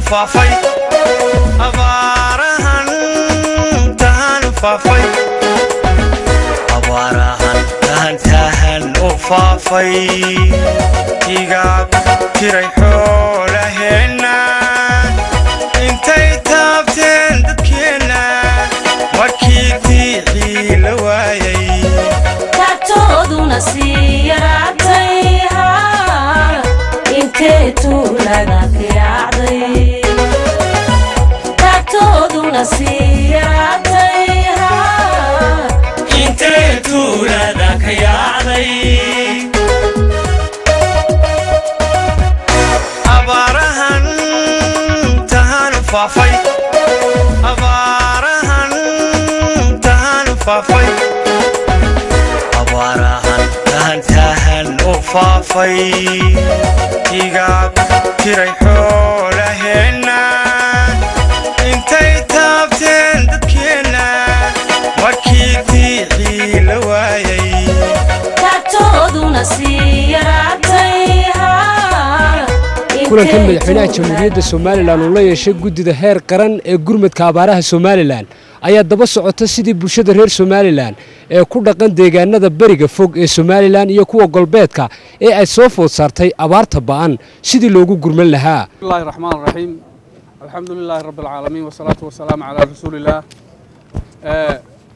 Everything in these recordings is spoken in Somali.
faafay abaarahan tahan faafay abaarahan tahan tahan u faafay igaag tiray xoolaheenna intay taabteen dadkeenna markii diicii la waayay taagtooduna sii yaraatay haa intee tuulaga kayacday taagtooduna sii yaraatay haa intee tuulada ka yaacday abaarahan tahanu faafay abaarahan tahanu faafay abaarahan tahan tahan u faafay igaag tiray xoolaheenna intay taabteen dadkeenna markii diicii la waayay taagtooduna sii yaraatay haa kulankan madaxweynaha jamhuuriyadda somalilan uu la yeeshay guddida heer qaran ee gurmadka abaaraha somalilan ayaa daba socota sidii bulshada reer somalilan ee ku dhaqan deegaanada beriga fog ee somalilan iyo kuwa golbeedka ee ay soo food saartay abaarta ba'an sidii loogu gurman lahaa بسم الله الرحمن الرحيم الحمد لله رب العالمين والصلاة والسلام على رسول الله آه،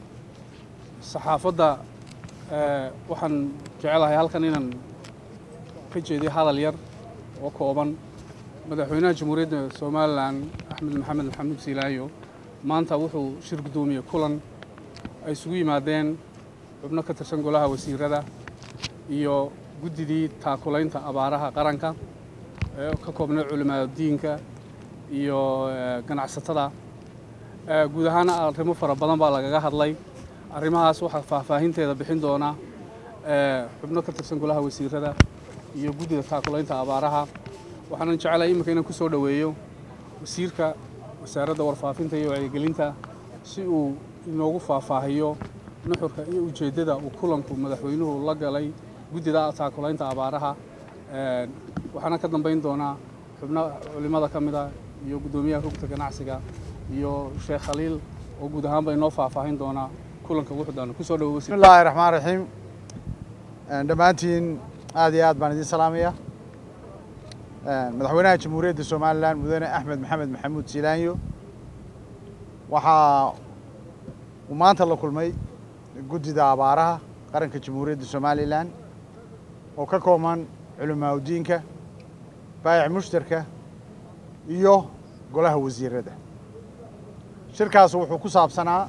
صحافة آه، waxaan jecelahay halkan inaan ka jeediyo hadal yar oo kooban madaxweynaha jamhuuriyadda somalilan axmed maxamed maxamuud siilaayo maanta wuxuu shir guddoomiyey kulan ay isugu yimaadeen xubno ka tirsan golaha wasiirada iyo guddidii taakulaynta abaaraha qaranka ee ka koobnay culimaada diinka iyo eh, ganacsatada Eh, guud ahaan arrimo fara badan baa lagaga hadlay arrimahaas waxaa faahfaahinteeda bixin doona eh, xubno ka tirsan golaha wasiirada iyo guddida taakulaynta abaaraha waxaanan jecelahay iminka inaan ku soo dhoweeyo wasiirka wasaaradda warfaafinta iyo wacyigelinta si uu inoogu faahfaahiyo nuxurka iyo ujeeddada uu kulanku madaxweynuhu la galay guddida taakulaynta abaaraha Eh, waxaana ka dambayn doonaa xubno culimada ka mid ah iyo guddoomiyaha rugta ganacsiga iyo sheekh khaliil oo guud ahaanba inoo faahfaahin doonaa kulanka wuxuudaan kusoo dhawo بسم الله الرحمن الرحيم dhammaantiin aad iyo aad baan idin salaamaya madaxweynaha jamhuuriyadda somalilan mudane axmed maxamed maxamuud siilaanyo waxaa uu maanta la kulmay guddida abaaraha qaranka jamhuuriyadda somalilan oo ka kooban culimaa udiinka baayac mushtarka iyo golaha wasiirada shirkaas wuxuu ku saabsanaa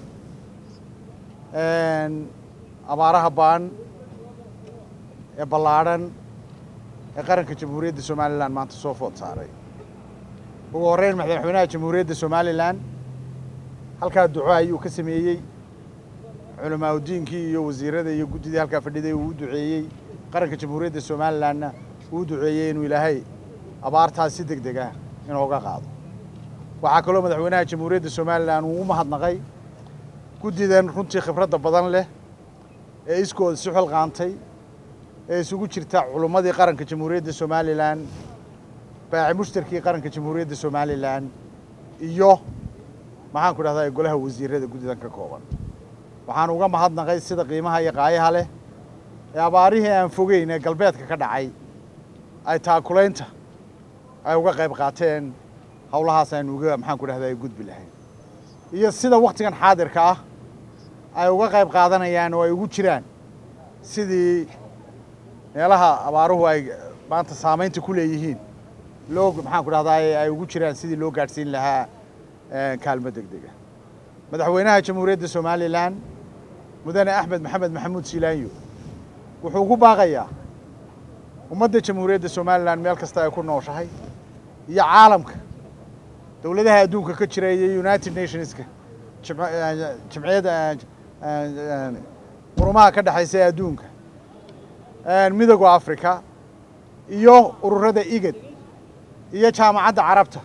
abaaraha baan ee ballaadhan ee qaranka jamhuuriyadda somalilan maanta soo food saaray ugu horreyn madaxweynaha jamhuuriyadda somalilan halkaa duco ayuu ka sameeyey culamaa udiinkii iyo wasiirada iyo guddidii halkaa fadhiday uu u duceeyey qaranka jamhuuriyadda somalilanna uu u duceeyey inuu ilaahay abaartaas si deg deg ah inooga qaado waxaa kaloo madaxweynaha jamhuuriyadda somalilan uu u mahadnaqay guddidan runtii khibradda badan leh ee iskooda si xilqaantay ee isugu jirta culummadii qaranka jamhuuriyadda somalilan baaci mushtarkii qaranka jamhuuriyadda somalilan iyo maxaan ku dhahdaa golaha wasiirada guddidan ka kooban waxaan uga mahadnaqay sida qiimaha iyo qaayaha leh ee abaarihii aan fogeyn ee galbeedka ka dhacay ay taakulaynta ay uga qayb qaateen howlahaas aynu uga maxaan ku dhahdaa gudbi lahayn iyo sida waktigan xaadirka ah ay uga qayb qaadanayaan oo ay ugu jiraan sidii meelaha abaaruhu ay maanta saamaynta ku leeyihiin loo maxaan ku dhahdaa ay ugu jiraan sidii loo gaadhsiin lahaa kaalmo deg dega madaxweynaha jamhuuriyadda somalilan mudane axmed maxamed maxamuud siilaanyo wuxuu ugu baaqayaa ummadda jamhuuriyadda somalilan meel kasta ay ku nooshahay iyo caalamka dowladaha adduunka ka jira iyo united nationska jimciyadda qurumaha ka dhexaysa ee adduunka midooda africa iyo ururada igad iyo jaamacadda carabta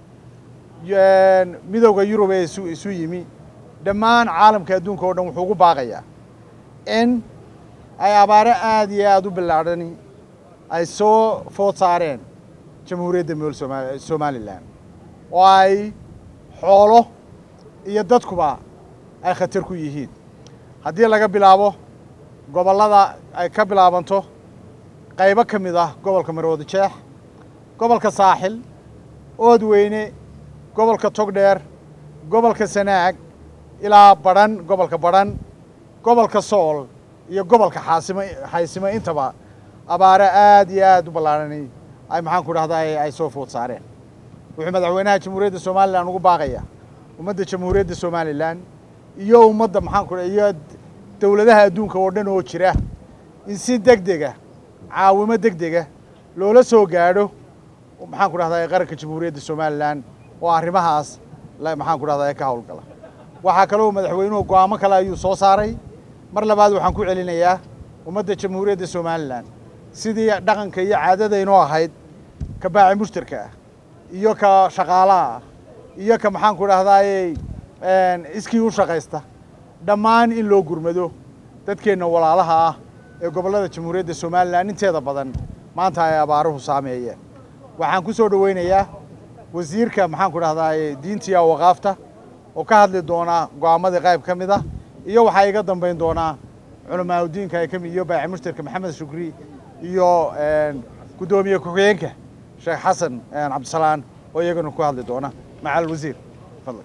midooda yurub ee isu isu yimi dhammaan caalamka adduunka oo dhan wuxuu ugu baaqayaa in ay abaare aada iyo aada u bilaadhani ay soo food saareen jamhuuriyadda mool soma somalilan oo ay xoolo iyo dadkuba ay khatar ku yihiin haddii laga bilaabo gobollada ay ka bilaabanto qaybo ka mid ah gobolka marwada jeex gobolka saaxil oodweyne gobolka togdheer gobolka sanaag ilaa badhan gobolka badhan gobolka sool iyo gobolka xaasimo xaysimo intaba abaare aad iyo aad u ballaarhanay ay maxaanku dhahdaa ay soo food saareen wuxuu madaxweynaha jamhuuriyadda somalilan ugu baaqayaa ummadda jamhuuriyadda somalilan iyo ummadda maxaanku dha iyo dowladaha adduunka oo dhan oo jira in si deg dega caawimo deg dega loola soo gaadho maxaan ku dhahdaa qaranka jamhuuriyadda somalilan oo arrimahaas maxaan ku dhahdaa ka howlgala waxaa kaloo madaxweynuhu go'aamo kale ayuu soo saaray mar labaad waxaan ku celinayaa ummadda jamhuuriyadda somalilan sidii dhaqanka iyo caadadaynoo ahayd ka baaci mushtarka ah iyo ka shaqaalaha ah iyo ka maxaan ku dhahdaayey iskii u shaqaysta dhammaan in loo gurmado dadkeenna walaalaha ah ee gobollada jamhuuriyadda somalilan inteeda badan maanta ay abaaruhu saameeyeen waxaan ku soo dhoweynayaa wasiirka maxaan ku dhahdaayey diintiya waqaafta oo ka hadli doonaa go'aamadii qayb ka mid ah iyo waxaa iga dambayn doonaa culamaauddiinka ay kamid iyo baaci mushtarka maxamed shukri iyo guddoomiye ku-xigeenka sheekh xasan cabdisalaan oo iyagana ku hadli doona maca alwasiir fadlan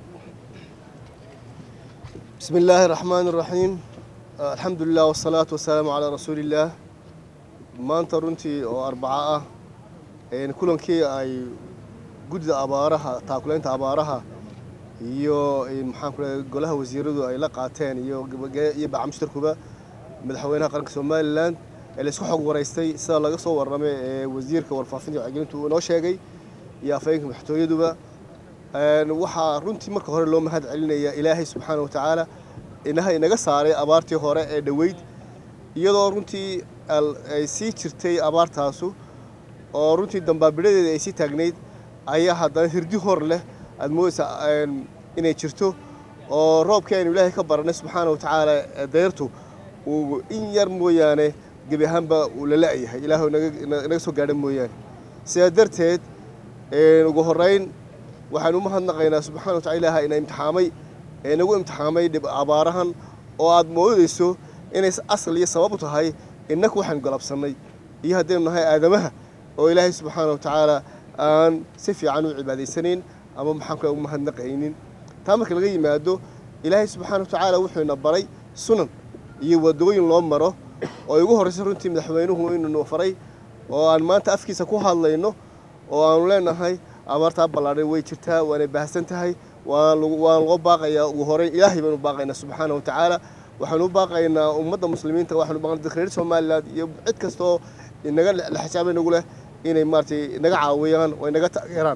بسم الله الرحمن الرحيم آه، الحمد لله والصلاة والسلام على رسول الله maanta runtii oo arbaco ah een kulankii ay guddida abaaraha taakulaynta abaaraha iyo een maxaan ku leeyahay golaha wasiiradu ay la qaateen iyo gabage- iyo bacamshtarkuba madaxweynaha qaranka somalilan ee la isku xog waraystay sida laga soo warramay ee wasiirka warfaafinta iyo wacyigelintu uu inoo sheegay iyo afhayeenka madaxtooyaduba een waxaa runtii marka hore loo mahad celinaya ilaahay subxaana watacaala inaha inaga saaray abaartii hore ee dhoweyd iyadoo runtii al- ay sii jirtay abaartaasu oo runtii dambaabiladeeda ay sii taagnayd ayaa haddana hirdi hor leh aad moodaysaa een, inay jirto oo roobkii aynu ilaahay ka baranay subxaana watacaala ee deyrtu uu in yar mooyaane gebi ahaanba uu la la'yahay ilaahu naga- na- naga soo gaadha mooyaane sidaa darteed een, ugu horrayn waxaan u mahadnaqaynaa subxana watacala ilaaha ina imtixaamay ee nagu imtixaamay dhib abaarahan oo aad moodayso inay asal iyo sabab u tahay innaku waxaan galabsannay iyo haddaynu nahay aadamaha oo ilaahay subxaana watacaala aan si fiican u cibaadaysanayn ama maxaan kale ugu mahadnaqaynin taa marka laga yimaado ilaahay subxaana watacaala wuxuu ina baray sunan iyo wadooyin loo maro oo ay ugu horraysa runtii madaxweynuhu inuu faray oo aan maanta afkiisa ku hadlayno oo aanu leenahay abaartaa ballaadhan way jirtaa waanay baahsan tahay waan lagu- waan loo baaqayaa ugu horeyn ilaahay baanu baaqaynaa subxaana watacaala waxaanu u baaqaynaa ummadda muslimiinta waxaanu u baaqaynaa dadka reer somaliland iyo cid kastoo inaga laxajaaba nagu leh inay maaragtay naga caawiyaan oo inaga taageeraan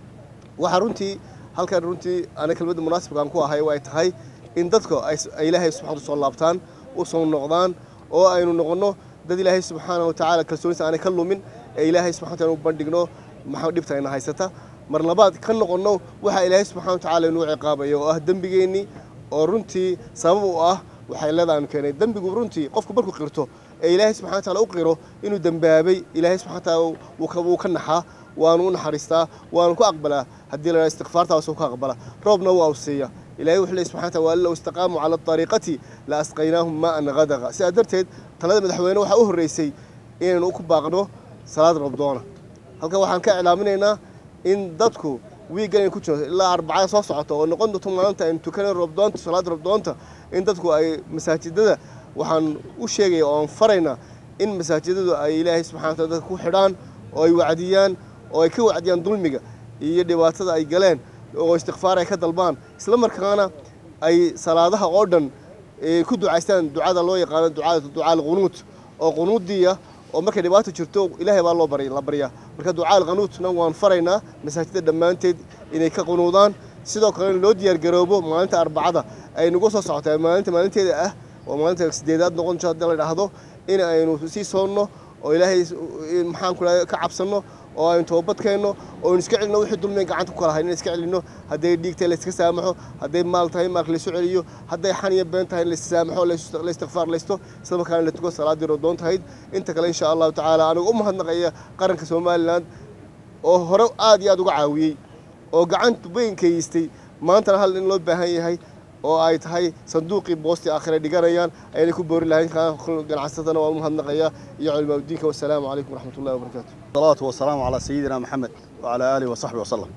waxaa runtii halkan runtii ana kelmadda munaasibkaan ku ahay ay tahay in dadka ay s- ay ilaahay subxaana soo laabtaan u soo noqdaan oo aynu noqonno dad ilaahay subxaana watacaala kalsoonisa aanay ka lumin ee ilaahay subxana wataala u bandhigno maxaa dhibta ina haysata mar labaad ka noqonno waxa ilaahay subxana watacaala inuu ciqaabayo oo ah dembigeennii oo runtii sabab u ah waxay leedahay aanu keenay dembigu runtii qofku markuu qirto ee ilaahay subxana wataala u qiro inuu dembaabay ilaahay subxana wataala wuu ka- wuu ka naxaa waanu u naxariistaa waanu ku aqbalaa haddii la istikfaartaas ku aqbala roobna waa siiya ilaahay wuxuu leeyahy subxana wataala waa low istaqaamuu cala ariiqati la asqaynaahum maa'an gadaqa sidaa darteed talada madaxweyne waxaa u horreysay inaynu ku baaqno salaad roobdoona halkan waxaan ka iclaaminaynaa in dadku wiiggan aynu ku jirno ilaa arbacada soo socota oo noqon doonto maalinta aynu tukanay roobdoonta salaada roobdoonta in dadku ay masaajidada waxaan u sheegaya oo aan faraynaa in masaajidadu ay ilaahay subxana wataala dadka ku xidhaan oo ay wacdiyaan oo ay ka wacdiyaan dulmiga iyo dhibaatada ay galeen oo istikfaar ay ka dalbaan isla markaana ay salaadaha oo dhan ee ku ducaystaan ducada loo yaqaano ducada ducaa alqunuut oo qunuudiya oo markay dhibaato jirto ilaahay baa loo bari la baryaa marka ducaa alqunuutna waan faraynaa masaajidda dhammaanteed inay ka qunuudaan sidoo kale in loo diyaargaroobo maalinta arbacada ay nagu soo socotaa maalinta maalinteeda ah oo maalinta sideedaad noqon doonto haddii la dhahdo in aynu sii soonno oo ilaahay maxaan ku dhahay ka cabsanno oo aynu toobad keenno oo aynu iska celinno wixii dulmiga gacanta ku kala hayn in iska celinno hadday dhiig tahay la iska saamaxo hadday maal tahay maalka laysu celiyo hadday xan iyo been tahay in la issaamaxo la- la istikfaarlaysto isla markaana la tuko salaadii rodoon tahayd inta kale insha allahu tacaala anigu u mahadnaqaya qaranka somaliland oo hore aad iyo aad uga caawiyey oo gacanta weyn kaystay maantana hal in loo baahan yahay oo ay tahay sanduuqii boostii aakhire dhiganayaan ayna ku boori lahayn ganacsatana waa u mahadnaqaya iyo culimaauddiinka wasalaamu calaykum waraxmat ullahi wabarakaatu الصلاة والسلام على سيدنا محمد وعلى آله وصحبه وسلم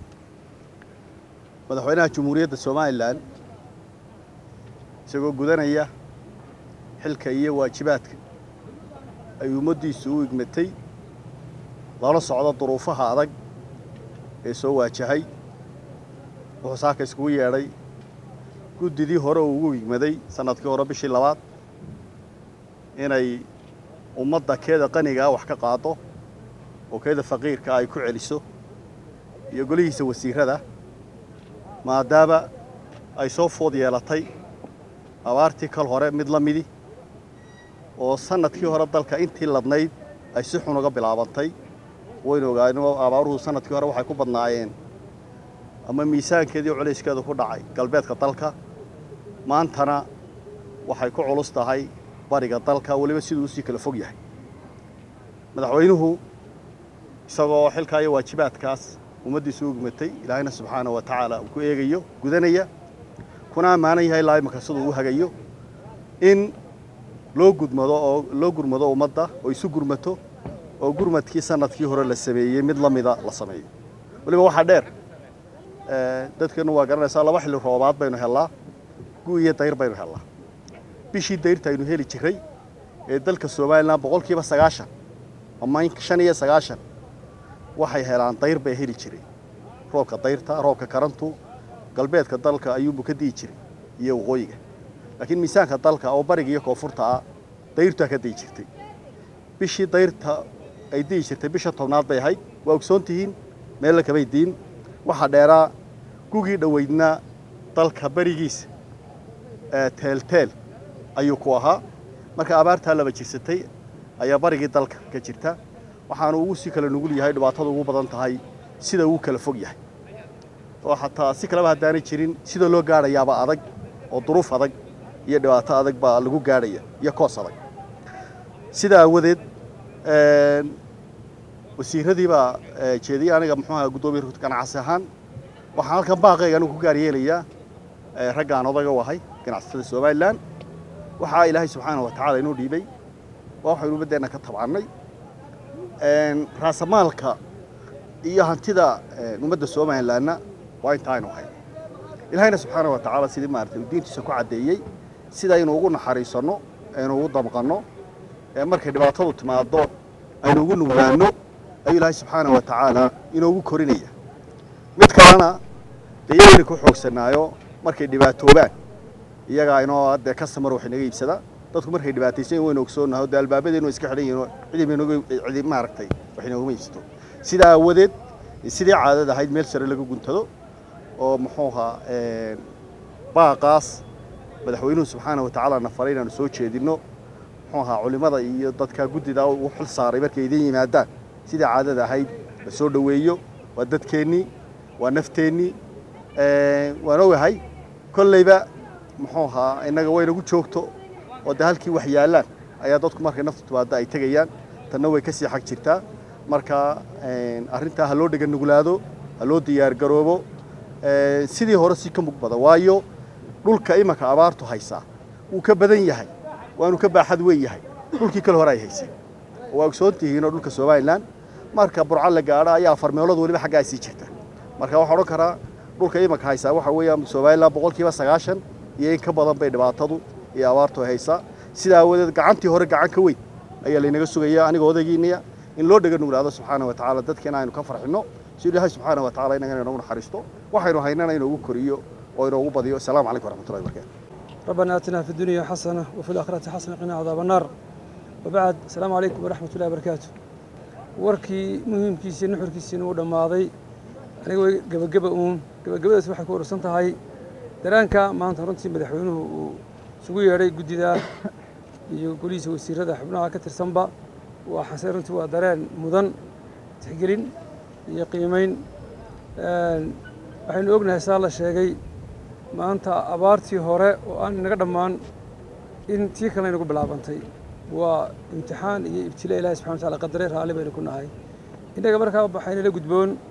madaxweynaha jumhuuriyadda somalilan isagoo gudanaya xilka iyo waajibaadka ay ummaddiisu u igmatay lala socdo duruufaha adag ee soo waajahay wuxuu saaka iskugu yeedhay guddidii hore uu ugu igmaday sannadkii hore bishii labaad inay ummadda keeda qanigaa wax ka qaado oo keeda faqiirka ay ku celiso iyo golihiisa wasiirada maadaama ay soo food yeelatay abaartii kal hore mid la midi oo sannadkii hore dalka intii ladnayd ay si xun uga bilaabantay waynu ogaano abaaruhu sannadkii hore waxay ku badnaayeen ama miisaankeedii culayskeedu ku dhacay galbeedka dalka maantana waxay ku culus tahay bariga dalka weliba siduu usii kala fog yahay madaxweynuhu isagoo xilkaa iyo waajibaadkaas ummaddiisu u gmatay ilaahayna subxaana wa tacaala uu ku eegayo gudanaya kuna ammaanan yahay ilaa imanka siduu u hagayo in loo gudmado oo loo gurmado ummadda oo isu gurmato oo gurmadkii sannadkii hore la sameeyey mid la mida la sameeyo weliba waxaa dheer dadkeennu waa garanaysaa laba xilli roobaad baynu hellaa gu iyo dayr baynu hellaa bishii dayrta aynu heli jiray ee dalka somalilan boqolkiiba sagaashan ama shan iyo sagaashan waxay helaan dayr bay heli jiray roobka dayrta roobka karantu galbeedka dalka ayuunbu ka di'i jiray iyo waqooyiga laakiin miisaanka dalka oo bariga iyo koonfurta ah dayrtaa ka di'i jirtay bishii dayrta ay di'i jirtay bisha tobnaad bay ahayd waa ogsoon tihiin meella kamay diin waxaa dheeraa gugii dhoweydna dalka berigiisa teelteel ayuu ku ahaa marka abaartaa laba jirsatay ayaa barigii dalka ka jirta waxaanu ugu sii kala nugul yahay dhibaatada ugu badan tahay sida uu kala fog yahay oo xataa si kaleba haddaanay jirin sida loo gaadhayaaba adag oo duruuf adag iyo dhibaato adag baa lagu gaadhaya iyo koos adag sidaa aawadeed wasiiradii baa jeediyey aniga muxuu ahaa guddoomiye ganacsi ahaan waxaan halkan baaqayga anigu ku gaar yeelayaa raggaan odaga u ahay ganacsatada somalilan waxaa ilaahay subxaana wa tacaala inoo dhiibay waa waxaynu ummaddeenna ka tabcannay raasamaalka iyo hantida ummadda somalilanna waa inta aynu ahay ilaahayna subxaana wa tacaala sidii maaragtay uu diintiisa ku caddeeyey sida aynu ugu naxariisanno aynu ugu damqanno markay dhibaatadu timaado aynu ugu nuglaanno ayuu ilaahay subxaana wa tacaala inoogu korinaya mid kalena dee iyagayna ku xoogsanaayo markay dhibaatoobaan iyagaa inoo dee customer wax inaga iibsada dadku markay dhibaataysan yihin waynu ogsoonahay dee albaabadeenu iska xidhan yihin cidi baynoga cidi maaragtay wax inoogama iibsato sidaa aawadeed sidii caadada ahayd meel sare laga guntado oo muxuu ahaa baaqaas madaxweynuhu subxaana wa tacaala na faray inaanu soo jeedinno muxuu ahaa culimmada iyo dadka guddida u xil saaray markay idin yimaadaan sidii caadada ahayd la soo dhoweeyo waa dadkeennii waa nafteennii waan ogahay kollayba muxuu ahaa innaga waynagu joogto oo dee halkii wax yaallaan ayaa dadku markay naftu timaado ay tegayaan tanna way ka sii xag jirtaa marka arrintaa ha loo dhega nuglaado ha loo diyaar garoobo sidii hore si ka mug badan waayo dhulka imanka abaartu haysaa wuu ka badan yahay waanu ka baaxad weyn yahay dhulkii kale hore ay haysay waa ogsoon tihiinoo dhulka somalilan marka burca la gaadho ayaa afar meelood weliba xaggaa ay sii jirta marka waxaan odhan karaa dhulka imanka haysaa waxa weeyaan somalilan boqolkiiba sagaashan iyo in ka badan bay dhibaatadu iyo abaartu haysaa sidaa aawadeed gacantii hore gacan ka weyn ayaa laynaga sugaya aniga odaygiinaya in loo dhega nuglaado subxaana wa tacaala dadkeena aynu ka farxinno si ilaahay subxaana wa tacala inagana inoogu naxariisto waxaynu haynana inoogu koriyo oo inoogu badiyo asalaamu calaykum waraxmatullahi wabarakatu ربنا آتنا في الدنيا حسنة وفي الآخرة حسنة قنا عذاب النار وبعد السلام عليكم ورحمة الله وبركاته warkii muhiimkiisii nuxurkiisiina uu dhammaaday aniga way gebageba uun gebagabadaas waxay ku urursan tahay daraanka maanta runtii madaxweynuhu uu isugu yeedhay guddida iyo golihiisa wasiirada xubnaha ka tirsanba waa xase runtii waa dareen mudan tixgelin iyo qiimayn waxaynu ognahay saa la sheegay maanta abaartii hore oo aan inaga dhammaan in tii kalena inagu bilaabantay waa imtixaan iyo ibtila ilahi subxana wataala qadare raalli baynu ku nahay innaga markaa waxaynala gudboon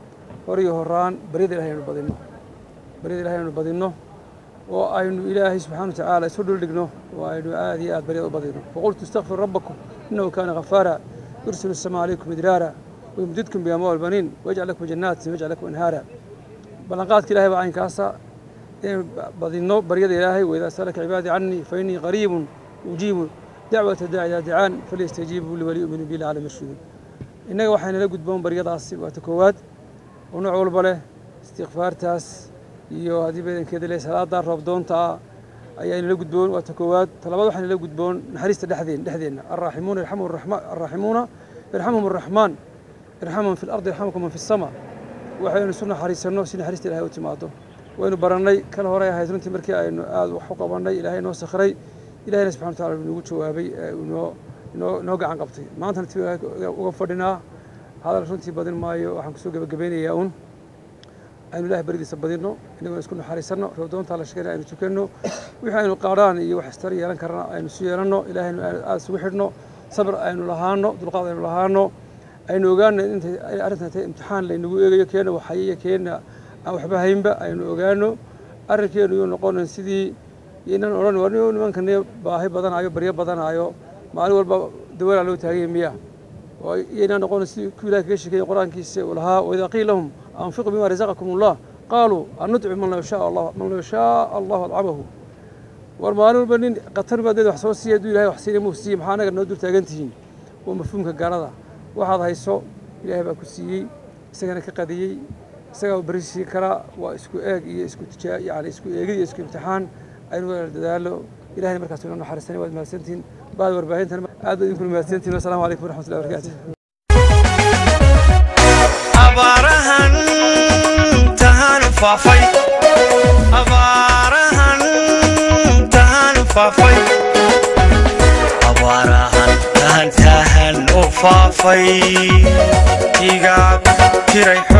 hor iyo horaan baryada ilahay aynu badinno baryada ilahay aynu badinno oo aynu ilaahay subxaana wa tacaala isu dhuldhigno oo aynu aad iyo aad baryada u badinno faqultu istakfiru rabbakum innahu kaana ghafaara yursilu السماء عليكم مدرارا ويمددكم بأموال بنين ويجعل لكم جنات ويجعل لكم أنهارا بلنقاتك إلهي بعين كاسا بدينو بريد إلهي وإذا سألك عبادي عني فإني قريب أجيب دعوة الداعي إذا دعان فليستجيبوا لي وليؤمنوا بي لعلم يرشدون إنك وحين لقد بون بريد عصي وتكواد ونوع والبله استغفار تاس iyo haddii badankeeda le salaada roobdoonta ah ayaynu la gudboon waa ta koowaad talabaad waxaynu la gudboon naxariista dhexdeen dhexdeenna arraaximuuna yarxamuhum arraxma arraaximuuna yarxamuhum arraxmaan irxamhum fi lardi yarxamukum man fi sama waxaynu isu naxariisanno si naxariista ilahay u timaado waynu barannay kan hore ahayd runtii markii aynu aad wax u qabannay ilahay noo sakhiray ilahayna subxana wa tacala nagu jawaabay inoo inoo inoo gacan qabtay maantana ti uga fadhinaa hadal runtii badin maayo waxaan kusoo gebagabeynayaa un aynu ilahay baridiisa badinno inagoo isku naxariisanno roobdoontaa la sheegana aynu tukanno wixii aynu qaadhaan iyo wax istar yeelan karna aynu isu yeelanno ilahaynu aada isugu xidhno sabr aynu lahaano dulqaad aynu lahaano aynu ogaano intay arrintan tahay imtixaan laynagu eegayo keena waxayiyo keena aan waxba haynba aynu ogaano arrinkeenu yuu noqonan sidii inan odhan war nimankani baahi badanaayo baryo badanaayo maalin walba dawalaa loo taaganya miya oo iyaynaa noqonan sidii ku ilahay kaga sheekeeyey qur-aankiisa uu lahaa waidaa qiila lahum anfiquu bima razaqakum allah qaaluu an nudcimu man law shaa allah man law shaa allahu adcamahu war maalin walba nin qatar baadeed wax soo siiya hadduu ilahay wax siina muu siiye maxaa anaga noo dul taagan tihiin waa mafhuumka gaalada waxaad hayso ilaahay baa ku siiyey isagana ka qadiyey isagaa u beri siin karaa waa isku eeg iyo isku tijaa yani isku eegid iyo isku imtixaan aynu wada dadaalo ilahayna markaas inoo naxariisanay waad mahadsantihiin baad warbaahintan aad baad idinkuna mahadsantihiin wasalaamu calaykum waraxmatullahi wabarakaatu abaarahan tahanu faafay abaarahan tahanu faafay abaarahan tahan tahan u faafay igaab tiray